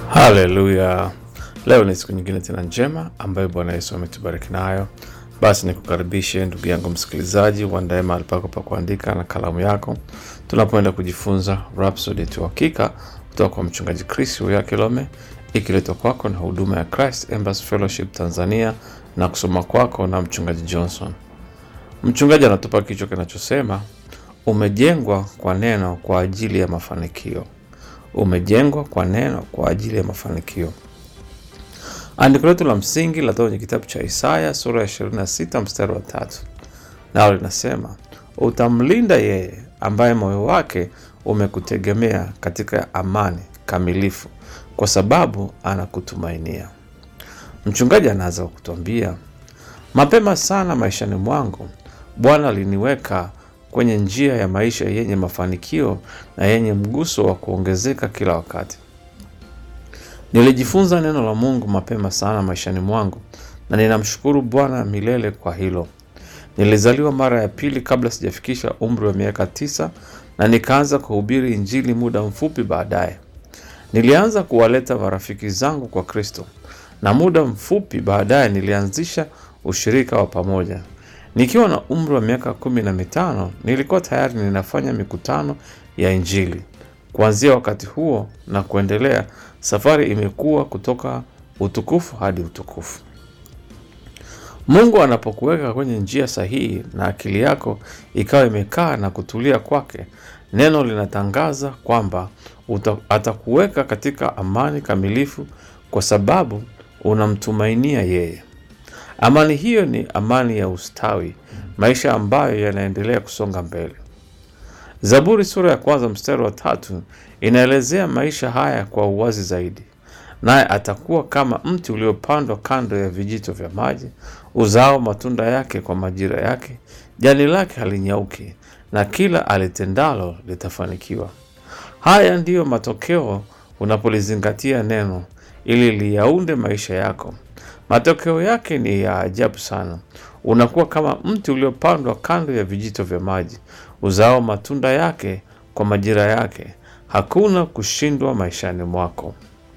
Haleluya! Leo ni siku nyingine tena njema ambayo Bwana Yesu ametubariki nayo. Basi nikukaribishe ndugu yangu msikilizaji, uandae mahali pako pa kuandika na kalamu yako, tunapoenda kujifunza Rhapsody ya Uhakika kutoka kwa mchungaji Chris Uya Kilome, ikiletwa kwako na huduma ya Christ Embassy Fellowship Tanzania na kusoma kwako na mchungaji Johnson. Mchungaji anatupa kichwa kinachosema umejengwa kwa neno kwa ajili ya mafanikio. Umejengwa kwa neno kwa ajili ya mafanikio. Andiko letu la msingi latoka kwenye kitabu cha Isaya sura ya 26 mstari wa tatu, nao linasema utamlinda yeye ambaye moyo wake umekutegemea katika amani kamilifu, kwa sababu anakutumainia. Mchungaji anaanza kwa kutuambia, mapema sana maishani mwangu Bwana aliniweka kwenye njia ya maisha yenye mafanikio na yenye mguso wa kuongezeka kila wakati. Nilijifunza neno la Mungu mapema sana maishani mwangu na ninamshukuru Bwana milele kwa hilo. Nilizaliwa mara ya pili kabla sijafikisha umri wa miaka tisa na nikaanza kuhubiri Injili muda mfupi baadaye. Nilianza kuwaleta marafiki zangu kwa Kristo na muda mfupi baadaye nilianzisha ushirika wa pamoja. Nikiwa na umri wa miaka kumi na mitano nilikuwa tayari ninafanya mikutano ya Injili. Kuanzia wakati huo na kuendelea, safari imekuwa kutoka utukufu hadi utukufu. Mungu anapokuweka kwenye njia sahihi na akili yako ikawa imekaa na kutulia kwake, neno linatangaza kwamba uta- atakuweka katika amani kamilifu kwa sababu unamtumainia yeye. Amani hiyo ni amani ya ustawi, maisha ambayo yanaendelea kusonga mbele. Zaburi sura ya kwanza mstari wa tatu inaelezea maisha haya kwa uwazi zaidi. Naye atakuwa kama mti uliopandwa kando ya vijito vya maji, uzao matunda yake kwa majira yake, jani lake halinyauki, na kila alitendalo litafanikiwa. Haya ndiyo matokeo unapolizingatia neno ili liyaunde maisha yako. Matokeo yake ni ya ajabu sana. Unakuwa kama mti uliopandwa kando ya vijito vya maji, uzao matunda yake kwa majira yake. Hakuna kushindwa maishani mwako.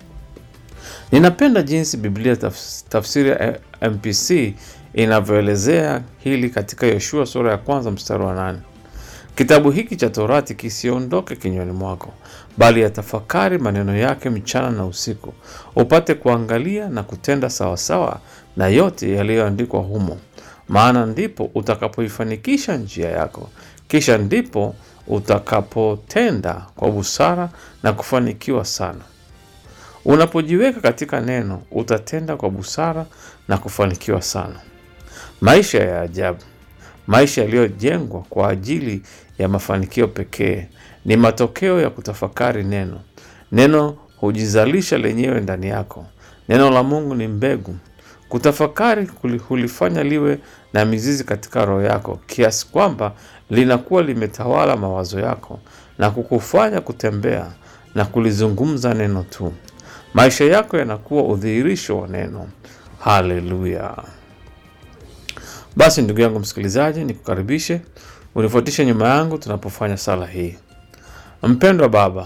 Ninapenda jinsi Biblia tafs- tafsiri ya MPC inavyoelezea hili katika Yoshua sura ya kwanza mstari wa nane. Kitabu hiki cha Torati kisiondoke kinywani mwako, bali yatafakari maneno yake mchana na usiku, upate kuangalia na kutenda sawasawa na yote yaliyoandikwa humo, maana ndipo utakapoifanikisha njia yako, kisha ndipo utakapotenda kwa busara na kufanikiwa sana. Unapojiweka katika neno, utatenda kwa busara na kufanikiwa sana. Maisha ya ajabu, maisha yaliyojengwa kwa ajili ya mafanikio pekee, ni matokeo ya kutafakari neno. Neno hujizalisha lenyewe ndani yako. Neno la Mungu ni mbegu. Kutafakari kuli- hulifanya liwe na mizizi katika roho yako, kiasi kwamba linakuwa limetawala mawazo yako na kukufanya kutembea na kulizungumza neno tu. Maisha yako yanakuwa udhihirisho wa neno. Haleluya! Basi ndugu yangu msikilizaji, nikukaribishe unifuatishe nyuma yangu tunapofanya sala hii. Mpendwa Baba,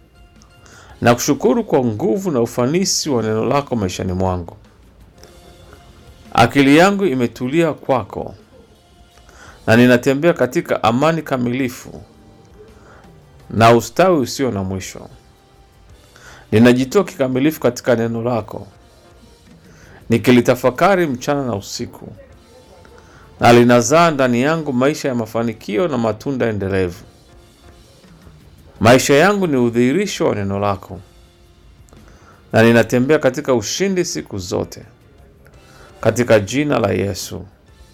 nakushukuru kwa nguvu na ufanisi wa neno lako maishani mwangu. Akili yangu imetulia kwako na ninatembea katika amani kamilifu na ustawi usio na mwisho. Ninajitoa kikamilifu katika neno lako, nikilitafakari mchana na usiku, na linazaa ndani yangu maisha ya mafanikio na matunda endelevu. Maisha yangu ni udhihirisho wa neno lako, na ninatembea katika ushindi siku zote, katika jina la Yesu,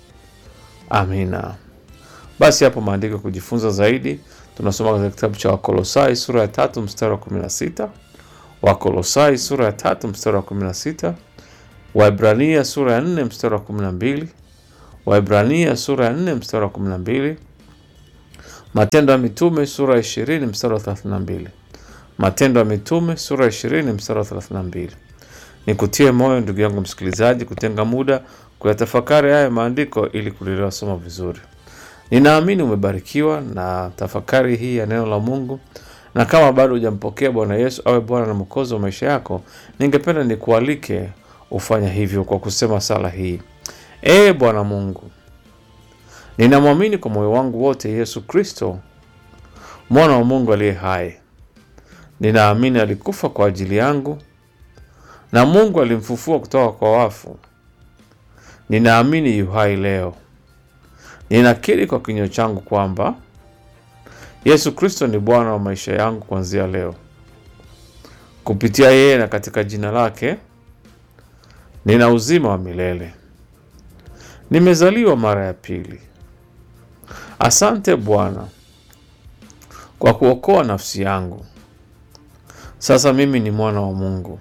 amina. Basi hapo maandiko ya kujifunza zaidi tunasoma katika kitabu cha Wakolosai sura ya tatu mstari wa 16, Wakolosai sura ya tatu mstari wa 16, Waibrania sura ya 4 mstari wa 12, Waibrania sura ya 4 mstari wa 12, Matendo ya Mitume sura ya 20 mstari wa 32, Matendo ya Mitume sura ya 20 mstari wa 32. Nikutie moyo ndugu yangu msikilizaji, kutenga muda kuyatafakari haya maandiko ili kulielewa somo vizuri. Ninaamini umebarikiwa na tafakari hii ya neno la Mungu, na kama bado hujampokea Bwana Yesu awe Bwana na Mwokozi wa maisha yako, ningependa nikualike ufanya hivyo kwa kusema sala hii: Ee Bwana Mungu, ninamwamini kwa moyo wangu wote Yesu Kristo mwana wa Mungu aliye hai. Ninaamini alikufa kwa ajili yangu na Mungu alimfufua kutoka kwa wafu. Ninaamini yu hai leo. Ninakiri kwa kinywa changu kwamba Yesu Kristo ni Bwana wa maisha yangu kuanzia leo. Kupitia yeye na katika jina lake nina uzima wa milele. Nimezaliwa mara ya pili. Asante Bwana kwa kuokoa nafsi yangu. Sasa mimi ni mwana wa Mungu.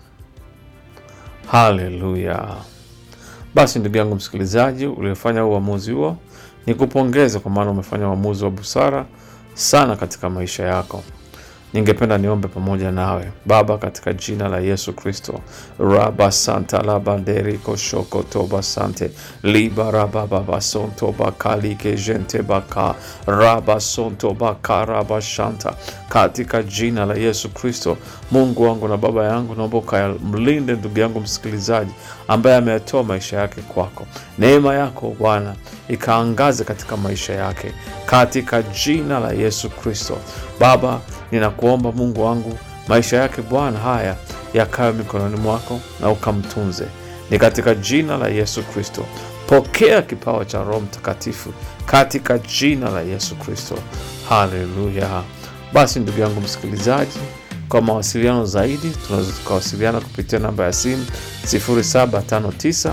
Haleluya! Basi ndugu yangu msikilizaji, uliofanya uamuzi huo, ni kupongeza kwa maana umefanya uamuzi wa busara sana katika maisha yako. Ningependa niombe pamoja nawe. Baba, katika jina la Yesu Kristo, raba santa labanderi koshoko toba sante liba raba baba sonto bakalike jente baka raba sonto baka raba shanta, katika jina la Yesu Kristo, Mungu wangu na Baba yangu, naomba ukamlinde ndugu yangu msikilizaji ambaye ameyatoa maisha yake kwako. Neema yako Bwana ikaangaze katika maisha yake katika jina la Yesu Kristo. Baba, ninakuomba Mungu wangu, maisha yake Bwana haya yakawe mikononi mwako na ukamtunze, ni katika jina la Yesu Kristo. Pokea kipawa cha Roho Mtakatifu katika jina la Yesu Kristo. Haleluya! Basi ndugu yangu msikilizaji, kwa mawasiliano zaidi tunaweza tukawasiliana kupitia namba ya simu 0759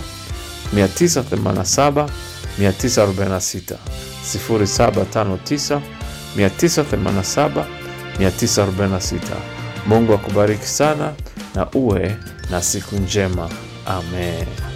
987 946 0759 987 946. Mungu akubariki sana na uwe na siku njema. Amen.